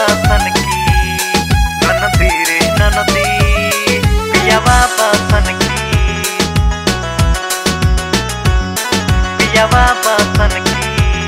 बसन की ननदी रे ननदी पियावा बसन की पियावा बसन की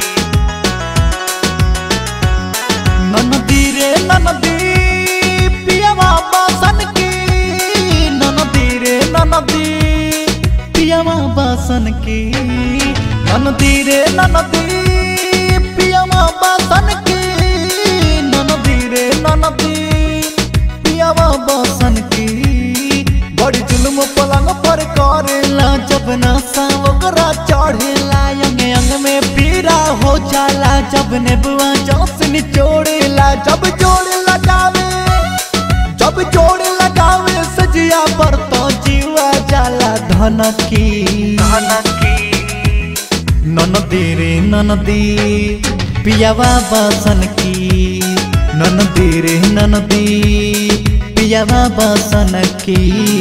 ननदी रे ननदी पियावा बासन की ननदी रे ननदी पियावा बासन की ननदी रे ननदी पियावा बासन की ननदी रे ननदी पियावा बासन की बड़ी जुल्म पलंग पर करेला जब नशा ओकरा चढ़ेला अंग अंग में पीरा हो जाला जब नेबुआ जोस निचोड़ेला जब जोड़ लगावे जब जोड़ लगावे सजिया पर तो जीवा जाला धन की धन की ननदी रे ननदी पियावा बासन की ननदी रे ननदी पियावा बासन की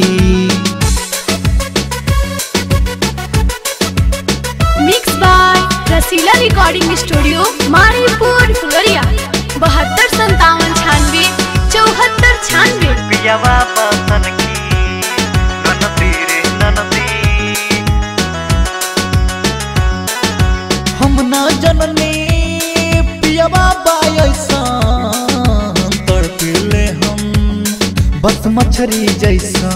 mix by Rasila recording studio Maripur Phularia बहत्तर संतावन छानवे चौहत्तर छानवे पियावा बसन की ननदी रे ननदी हम ना जननी पियावा बायसा तड़पिले हम बस मछरी जैसा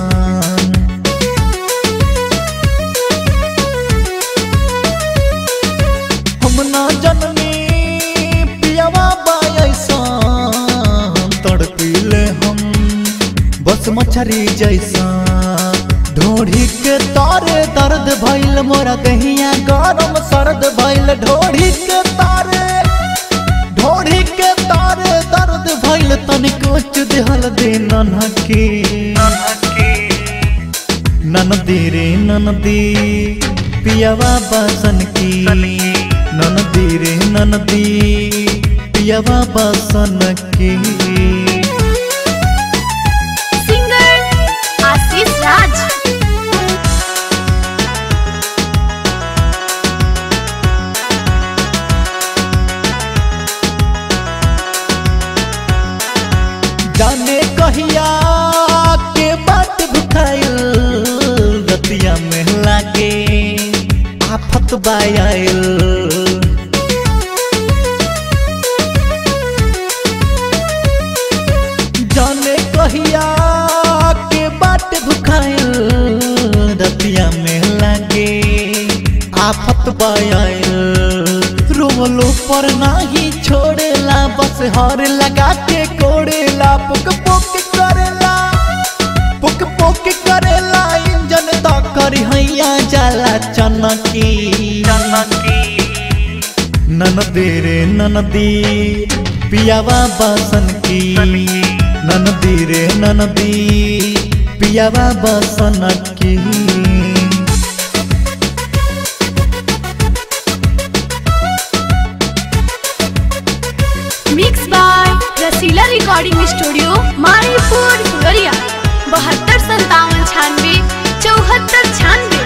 हम ना जननी पियावा बायसा तड़पिले हम बस मछरी जैसा ढोढ़ी के तारे दर्द भइल मोरा दहिया गरम सर्द भइल ढोढ़ी के तारे ढोढ़ी के तारे दर्द भइल तनिक उच्च दिहल दे ननकी ननकी ननदी रे ननदी पियावा बासन की ननदी रे ननदी पियावा बासन की सिंगर आशीष राज जाने कहिया के बात भुखाइल रतिया में लागे आफत बायल जाने कहिया के बात भुखाइल रतिया में लागे आफत बायल रोलो पर नाही छोड़ेला बस हर लगा के कोड़ेला पुक पुक करेला पुक पुक करेला इंजन तो करी हैया जाला चनकी ननकी ननदी रे ननदी पियावा बासन की ननदी रे ननदी पियावा बासन की mix by Rasila recording studio Maripur Phularia बहत्तर संतावन छानवे चौहत्तर छानवे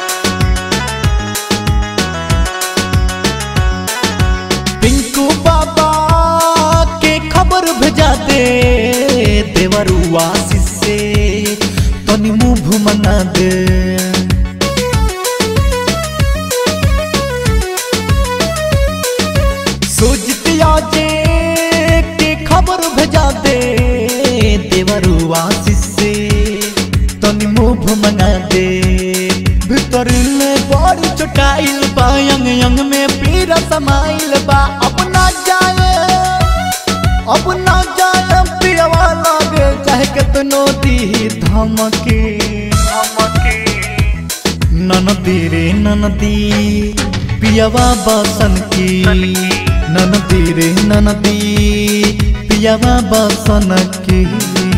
पिंकू बाबा के खबर भेजा दे देवरुआ से तनी मुंह मना दे सोचतिया जे के खबर भेजा दे देवरुआ से तनी मुंह मंगा दे भीतर ले बड़ी चोटाइल बा यंग यंग में पीरा समाइल बा अपना जाए अपना जाए पियवा लागे चाहे कितनो दी धमके धमकी ननदी रे ननदी पियवा बासन की ननदी रे ननदी पियवा बासन की